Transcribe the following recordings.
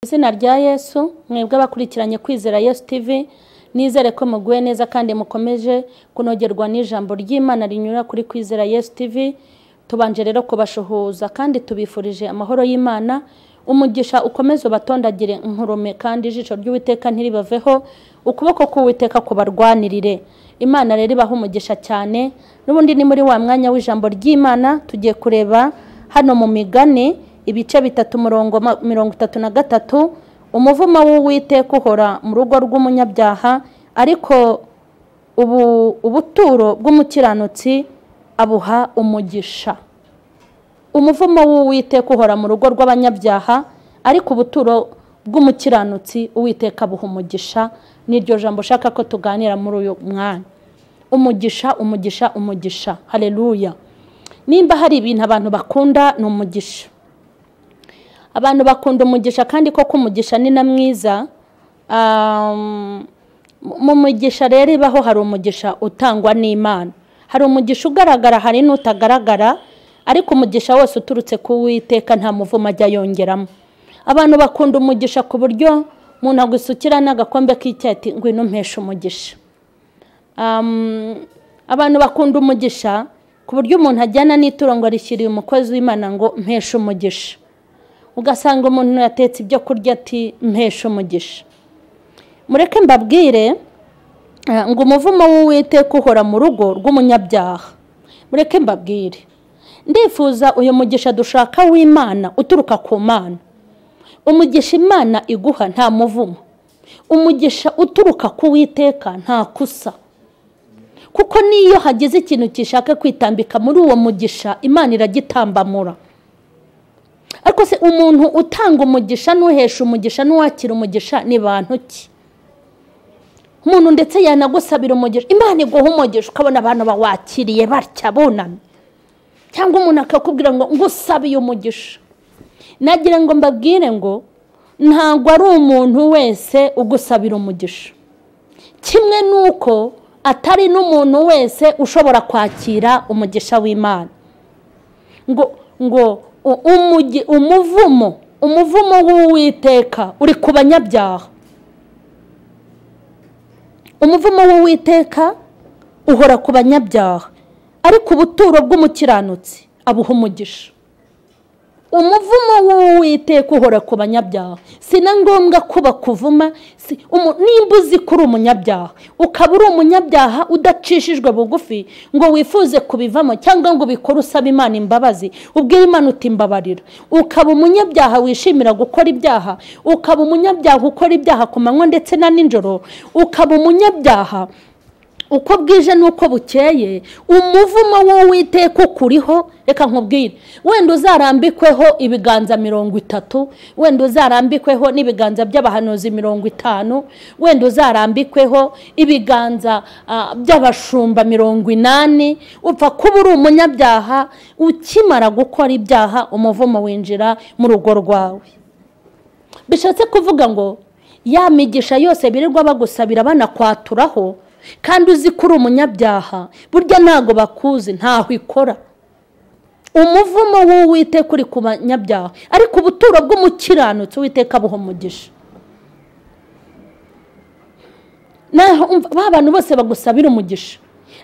izina rya yesu mwebwe abakurikiranye kwizera yesu tv nizere ko muguwe neza kandi mukomeje kunogerwa n'ijambo ry'imana rinyura kuri kwizera yesu tv tubanje rero kubashuhuza kandi tubifurije amahoro y'imana umugisha ukomeze ubatondagire nkurume kandi ijisho ry'uwiteka ntiribaveho ukuboko k'uwiteka kubarwanirire imana rero ibaha umugisha cyane n'ubundi ni muri wa mwanya w'ijambo ry'imana tugiye kureba hano mu migani ibice bitatu umurongo ma- mirongo itatu na gatatu umuvumo w'uwiteka uhora mu rugo rw'umunyabyaha ariko ubu ubuturo bw'umukiranutsi abuha umugisha umuvumo w'uwiteka uhora mu rugo rw'abanyabyaha ariko ubuturo bw'umukiranutsi uwiteka abuha umugisha n'iryo jambo ushaka ko tuganira muri uyu mwanya umugisha umugisha umugisha hareruya nimba hari ibintu abantu bakunda ni umugisha abantu bakunda umugisha kandi koko umugisha ni na mwiza Um, mu mugisha rero ibaho hari umugisha utangwa n'imana hari umugisha ugaragara hari n'utagaragara ariko umugisha wose uturutse ku witeka nta muvumo ajya yongeramo abantu bakunda umugisha ku buryo umuntu agusukira n'agakombe k'icyayi ati ngwino umpeshe umugisha Um, abantu bakunda umugisha ku buryo umuntu ajyana n'ituro ngo arishyiriye umukozi w'imana ngo mpeshe umugisha ugasanga umuntu yatetse ibyo kurya ati mpeshe umugisha mureke mbabwire eh, ngo umuvumo w'uwiteka uhora mu rugo rw'umunyabyaha mureke mbabwire ndifuza uyu mugisha dushaka w'imana uturuka ku mana umugisha imana iguha nta muvumo umugisha uturuka ku witeka nta kusa kuko n'iyo hagize ikintu gishaka kwitambika muri uwo mugisha imana iragitambamura ariko se umuntu utanga umugisha n'uhesha umugisha n'uwakira umugisha ni bantu ki umuntu ndetse yanagusabira umugisha imana iguha umugisha ukabona abantu bawakiriye batya bunamye cyangwa umuntu akakubwira ngo ngusabiye umugisha nagira ngo mbabwire ngo ntabwo ari umuntu wese ugusabira umugisha kimwe n'uko atari n'umuntu wese ushobora kwakira umugisha w'imana ngo ngo u- umugi- umuvumo umuvumo w'uwiteka uri ku banyabyaha umuvumo w'uwiteka uhora ku banyabyaha ariko ubuturo bw'umukiranutsi abuha umugisha umuvumo w'uwiteka uhora ku banyabyaha si na ngombwa ko bakuvuma si- umu- nimba uzi ko uri umunyabyaha ukaba uri umunyabyaha udacishijwe bugufi ngo wifuze kubivamo cyangwa ngo ubikore usaba imana imbabazi ubwire imana uti mbabarira ukaba umunyabyaha wishimira gukora ibyaha ukaba umunyabyaha ukora ibyaha ku manywa ndetse na nijoro ukaba umunyabyaha uko bwije n'uko bukeye umuvumo w'uwiteka ukuriho reka nkubwire wenda uzarambikweho ibiganza mirongo itatu wenda uzarambikweho n'ibiganza by'abahanuzi mirongo itanu wenda uzarambikweho ibiganza ah, by'abashumba mirongo inani upfa kuba uri umunyabyaha ukimara gukora ibyaha umuvumo winjira mu rugo rwawe bishatse kuvuga ngo ya migisha yose birirwa bagusabira banakwaturaraho kandi uzi ko uri umunyabyaha burya ntabwo bakuzi ntaho ikora umuvumo w'uwiteka uri ku banyabyaha ariko ubuturo bw'umukiranutsi uwiteka abuha umugisha naho umva- ba bantu bose bagusabira umugisha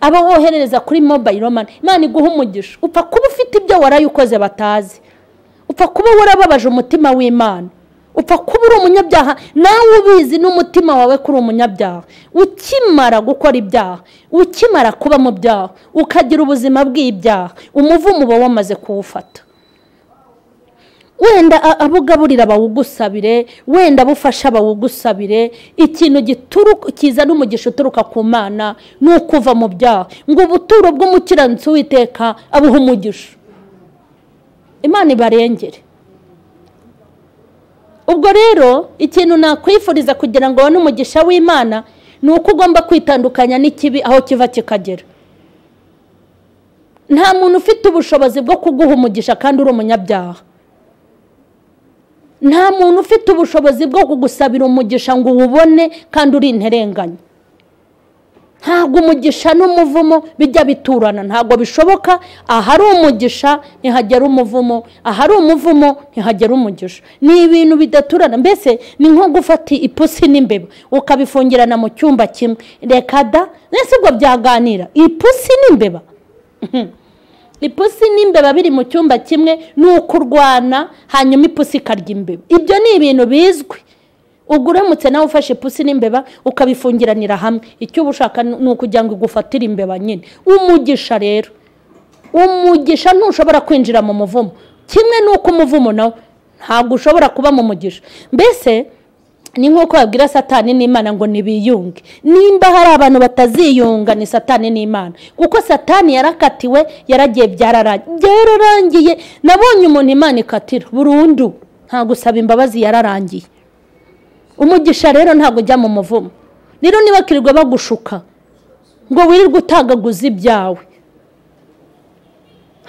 abo woherereza kuri mobayiro mani imana iguha umugisha upfa kuba ufite ibyo warayikoze batazi upfa kuba warababaje umutima w'imana upfa kuba uri umunyabyaha nawe ubizi n'umutima wawe ko uri umunyabyaha ukimara gukora ibyaha ukimara kuba mu byaha ukagira ubuzima bw'ibyaha umuvumo uba wamaze kuwufata wenda a- abo ugaburira bawugusabire wenda abo ufasha bawugusabire ikintu gituruka kizana umugisha uturuka ku mana ni ukuva mu byaha ngo ubuturo bw'umukiranutsi witeka abuha umugisha imana ibarengere ubwo rero ikintu nakwifuriza kugira ngo ubone umugisha w'imana ni uko ugomba kwitandukanya n'ikibi aho kiva kikagera nta muntu ufite ubushobozi bwo kuguha umugisha kandi uri umunyabyaha nta muntu ufite ubushobozi bwo kugusabira umugisha ngo uwubone kandi uri interenganya ntabwo umugisha n'umuvumo bijya biturana ntabwo bishoboka ahari umugisha ntihagera umuvumo ahari umuvumo ntihagera umugisha ni ibintu bidaturana mbese ni nko gufata ipusi n'imbeba ukabifungirana mu cyumba kimwe reka da mbese ubwo byaganira ipusi n'imbeba ipusi n'imbeba biri mu cyumba kimwe ni uko urwana hanyuma ipusi ikarya imbeba ibyo ni ibintu bizwi ubwo uramutse nawe ufashe ipusi n'imbeba ukabifungiranira hamwe icyo uba ushaka ni ukugira ngo igufatire imbeba nyine umugisha rero umugisha ntushobora kwinjira mu muvumo kimwe n'uko umuvumo nawe ntabwo ushobora kuba mu mugisha mbese ni nk'uko babwira satani n'imana ngo ntibiyunge nimba hari abantu bataziyunga ni satani n'imana kuko satani yarakatiwe yaragiye byararangiye nabonye umuntu imana ikatira burundu nta gusaba imbabazi yararangiye umugisha rero ntabwo ujya mu muvumo rero niba kirirwa bagushuka ngo wirirwe utagaguza ibyawe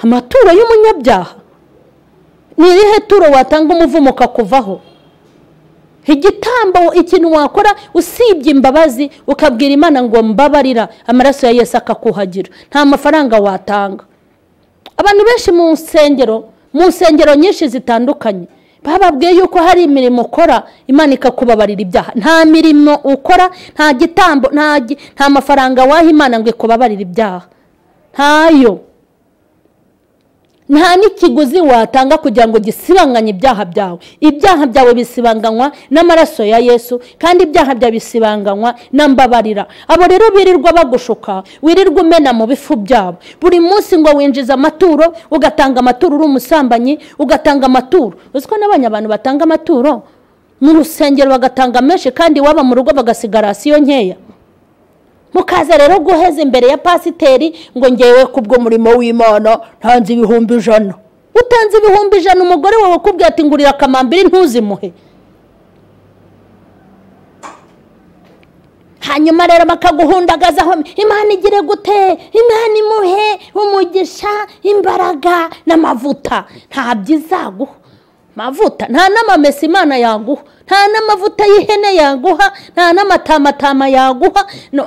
amaturo y'umunyabyaha ni irihe turo watanga umuvumo ukakuvaho igitambo ikintu wakora usibye imbabazi ukabwira imana ngo mbabarira amaraso ya Yesu akakuhagira nta mafaranga watanga abantu benshi mu nsengero mu nsengero nyinshi zitandukanye bababwiye yuko hari imirimo ukora imana ikakubabarira ibyaha nta mirimo ukora nta gitambo nta mafaranga waha imana ngo ikubabarire ibyaha ntayo nta n'ikiguzi watanga kugira ngo gisibanganye ibyaha byawe ibyaha byawe bisibanganywa n'amaraso ya yesu kandi ibyaha byawe bisibanganywa na mbabarira abo rero birirwa bagushuka wirirwa umena mu bifu byabo buri munsi ngo winjiza amaturo ugatanga amaturo uri umusambanyi ugatanga amaturo uzi ko n'abanya abantu batanga amaturo mu rusengero bagatanga menshi kandi waba mu rugo bagasigara rasiyo nkeya mukaza rero guheza imbere ya pasiteri ngo ngewe kubwo murimo w'imana ntanze ibihumbi ijana utanze ibihumbi ijana umugore wawe ukubwira ati ngurira akamambiri ntuzimuhe hanyuma rero bakaguhundagazaho imana igire gute imana imuhe umugisha imbaraga n'amavuta ntabyo izaguha amavuta nta n'amamesa imana yaguha nta n'amavuta y'ihene yaguha nta n'amatamatama yaguha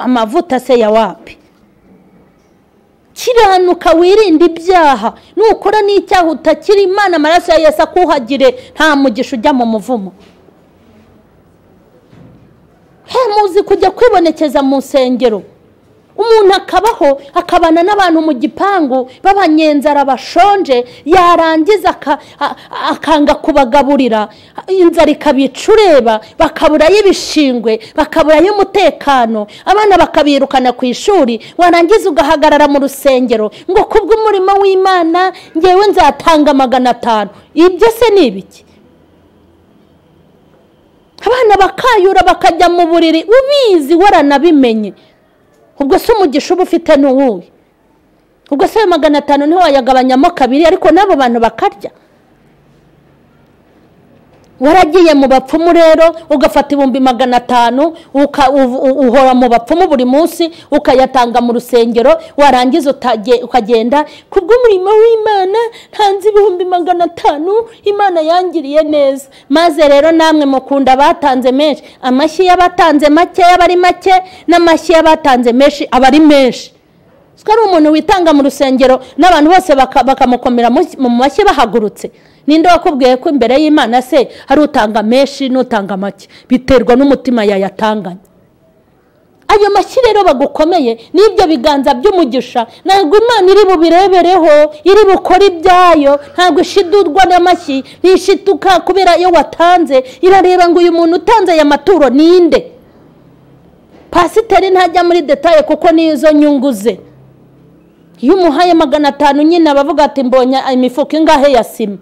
amavuta se ya wapi kiranuka wirinde ibyaha nukora n'icyaha utakira imana amaraso ya Yesu akuhagire nta mugisha ujya mu muvumo he muzi kujya kwibonekeza mu nsengero umuntu akabaho akabana n'abantu mu gipangu b'abanyenzara bashonje yarangiza akanga kubagaburira inzara ikabica ureba bakaburayo ibishingwe bakaburayo umutekano abana bakabirukana ku ishuri warangiza ugahagarara mu rusengero ngo kubw'umurimo w'imana ngewe nzatanga magana atanu ibyo se ni ibiki abana bakayura bakajya mu buriri ubizi waranabimenye ubwo se umugisha uba ufite ni uwuhe ubwo se magana atanu niho wayagabanyamo kabiri ariko n'abo bantu bakarya waragiye mu bapfumu rero ugafata ibihumbi magana atanu uhora mu bapfumu buri munsi ukayatanga mu rusengero warangiza ukagenda kubw'umurimo w'imana ntanze ibihumbi magana atanu imana yangiriye neza maze rero namwe mukunda abatanze menshi amashyi y'abatanze make aba ari make n'amashyi y'abatanze menshi aba ari menshi ko ari umuntu witanga mu rusengero n'abantu bose bakamukomera mu mashyi bahagurutse ninde wakubwiye ko imbere y'imana se hari utanga menshi n'utanga make biterwa n'umutima yayatanganye ayo mashyi rero bagukomeye n'ibyo biganza by'umugisha ntabwo imana iri bubirebereho iri bukore ibyayo ntabwo ishidurwa n'amashyi ntishituka kubera iyo watanze irareba ngo uyu muntu utanze aya maturo ninde pasiteri ntajya muri detaye kuko n'izo nyungu ze iyo umuhaye magana atanu nyine abavuga ati mbonye imifuka ingahe ya sima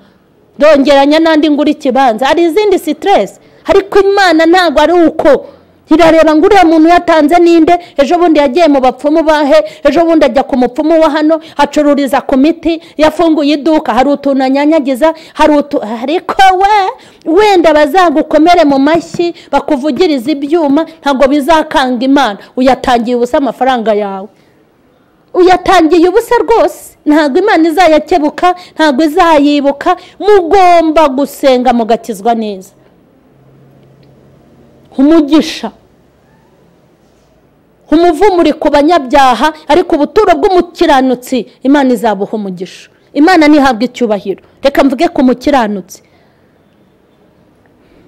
ndongeranya n'andi ngura ikibanza hari izindi siteresi ariko imana ntabwo ari uko irareba ngo uriya muntu yatanze ninde ejo bundi yagiye mu bapfumu bahe ejo bundi ajya ku mupfumu wa hano acururiza ku miti yafunguye iduka hari utuntu anyanyagiza hari utu ariko we wenda bazagukomere mu mashyi bakuvugiriza ibyuma ntabwo bizakanga imana uyatangiye ubusa amafaranga yawe uyatangiye ubusa rwose ntabwo imana izayakebuka ntabwo izayibuka mugomba gusenga mugakizwa neza umugisha umuvumuri ku banyabyaha ariko ubuturo bw'umukiranutsi imana izabuha umugisha imana ntihabwe icyubahiro reka mvuge ku mukiranutsi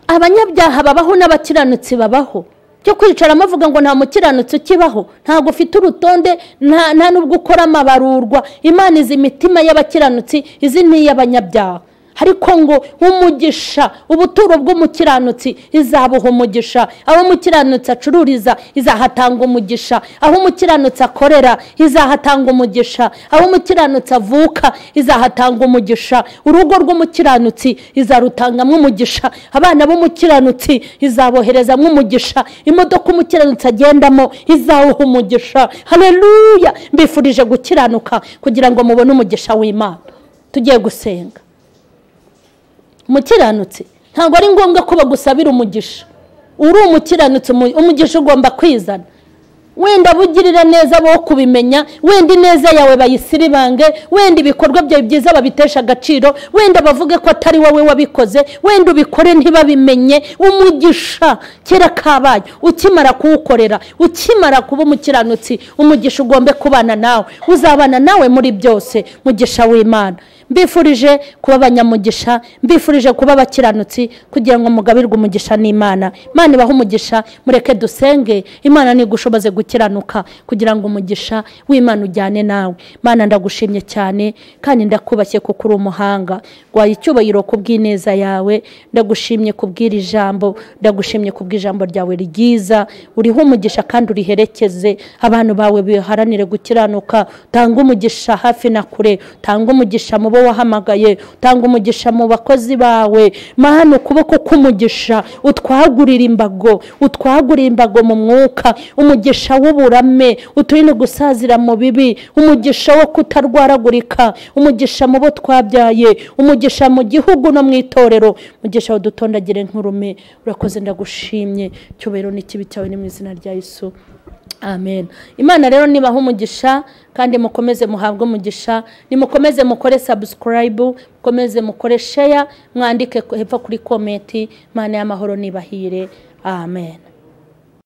abanyabyaha babaho n'abakiranutsi babaho cyo kwicara avuga ngo nta mukiranutsi ukibaho ntabwo ufite urutonde nta n'ubwo ukora amabarurwa imana izi imitima y'abakiranutsi izi ni iy'abanyabyaha ariko ngo umugisha ubuturo bw'umukiranutsi izabuha umugisha aho umukiranutsi acururiza izahatanga umugisha aho umukiranutsi akorera izahatanga umugisha aho umukiranutsi avuka izahatanga umugisha urugo rw'umukiranutsi izarutangamo umugisha abana b'umukiranutsi izaboherezamo umugisha imodoka umukiranutsi agendamo izawuha umugisha hareruya mbifurije gukiranuka kugira ngo mubone umugisha w'imana tugiye gusenga umukiranutsi ntabwo ari ngombwa ko bagusabira umugisha uri umukiranutsi umugisha ugomba kwizana wenda bugirira neza bo kubimenya wenda ineza yawe bayisiribange wenda ibikorwa byawe byiza babitesha agaciro wenda bavuge ko atari wowe wabikoze wenda ubikore ntibabimenye umugisha kera kabaye ukimara kuwukorera ukimara kuba umukiranutsi umugisha ugombe kubana nawe uzabana nawe muri byose mugisha w'imana mbifurije kuba abanyamugisha mbifurije kuba abakiranutsi kugira ngo mugabirwe umugisha n'imana imana ibahe umugisha mureke dusenge imana ntigushoboze gukiranuka kugira ngo umugisha w'imana ujyane nawe imana ndagushimye cyane kandi ndakubashye kuko uri umuhanga rwaye icyubahiro ku bw'ineza yawe ndagushimye kubw'iri jambo ndagushimye kubw'ijambo ryawe ryiza uriho umugisha kandi uriherekeze abantu bawe biharanire gukiranuka utanga umugisha hafi na kure utanga umugisha mu bo wahamagaye utanga umugisha mu bakozi bawe mana ukuboko k'umugisha utwagurira imbago utwagurira imbago mu mwuka umugisha w'uburame uturinde gusazira mu bibi umugisha wo kutarwaragurika umugisha mu bo twabyaye umugisha mu gihugu no mu itorero umugisha udutondagire nk'urume urakoze ndagushimye cyubahiro n'ikibi cyawe ni mu izina rya Yesu amen imana rero nibaha umugisha kandi mukomeze muhabwe umugisha nimukomeze mukore sabusikarayibu mukomeze mukore sheya mwandike hepfo kuri komenti imana y'amahoro nibahire amen